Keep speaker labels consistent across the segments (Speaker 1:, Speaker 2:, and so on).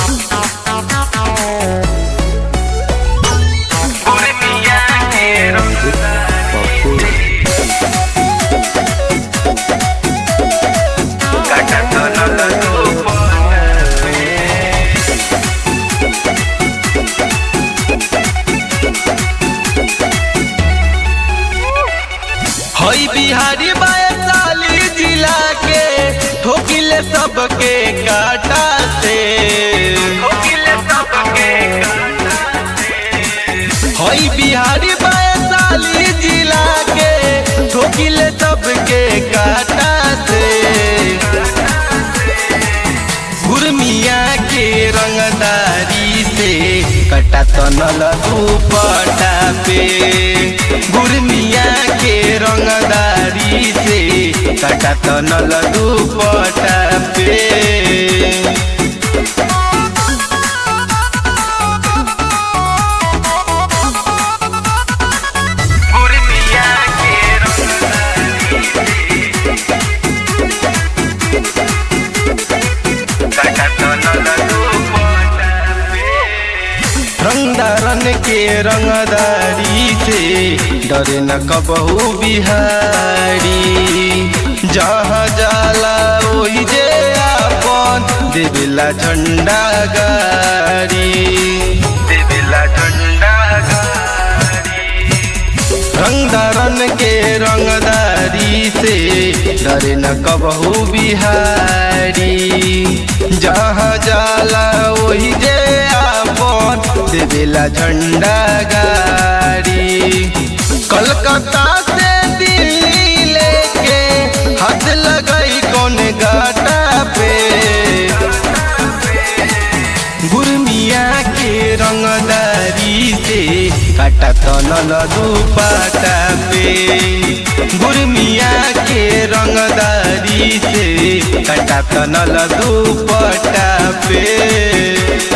Speaker 1: हई बिहारी वैशाली जिला के ठोकिले सबके काटा से हई बिहारी वैशाली जिला के ठोकिले सबके काटा से गुरमिया के रंगदारी से कटा तनल दुपटा पे गुरमिया के रंगदारी से कटा तनल दुपटा पे गुरमिया के रंगदारन के रंगदारी से डरे न कबहू बिहारी जहाँ जाला वही जे आपन देवेला झंडा गारी देवेला झंडा गारी रंगदारन के रंगदारी से डरे न कबहू बिहारी जहाँ जाला वही जे आपन देवेला झंडा गाड़ी कलकत्ता से दिल्ली लेके हाथ लगई कौन गाटा पे गुरमिया के रंगदारी से काटा तनल दुपाटा पे गुरमिया के रंगदारी से काटा तनल दुपटा पे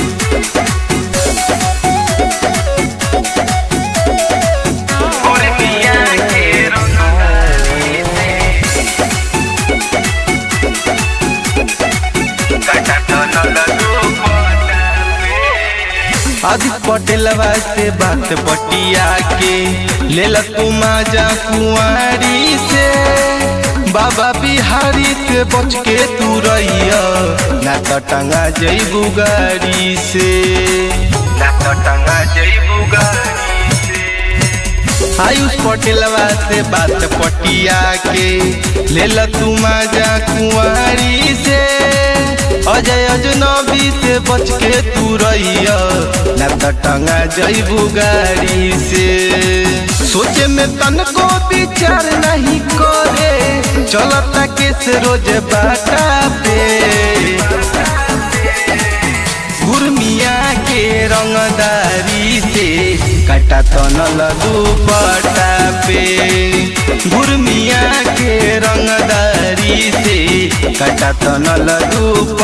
Speaker 1: गुरमिया के रंगदारी से काटा तनल दुपटा आदि पटेलवा से बात पटिया के लेल तू माजा कुआरी से बाबा बिहारी से बच के तू रहिया ना तो टंगा जईबू गाड़ी से ना तो टंगा जईबू गाड़ी से आयुष पटेलवा से बात पटिया के लेल तू माजा कुआरी से अजय अजनबी से बच के तू रहिया ना तो टंगा जईबू गाड़ी से सोचे में तनको विचार नहीं करे चलता के से रोज बाटा पे गुरमिया के रंगदारी से कटा तनल दुपटा पे गुरमिया के रंगदारी से कटा तनल दुप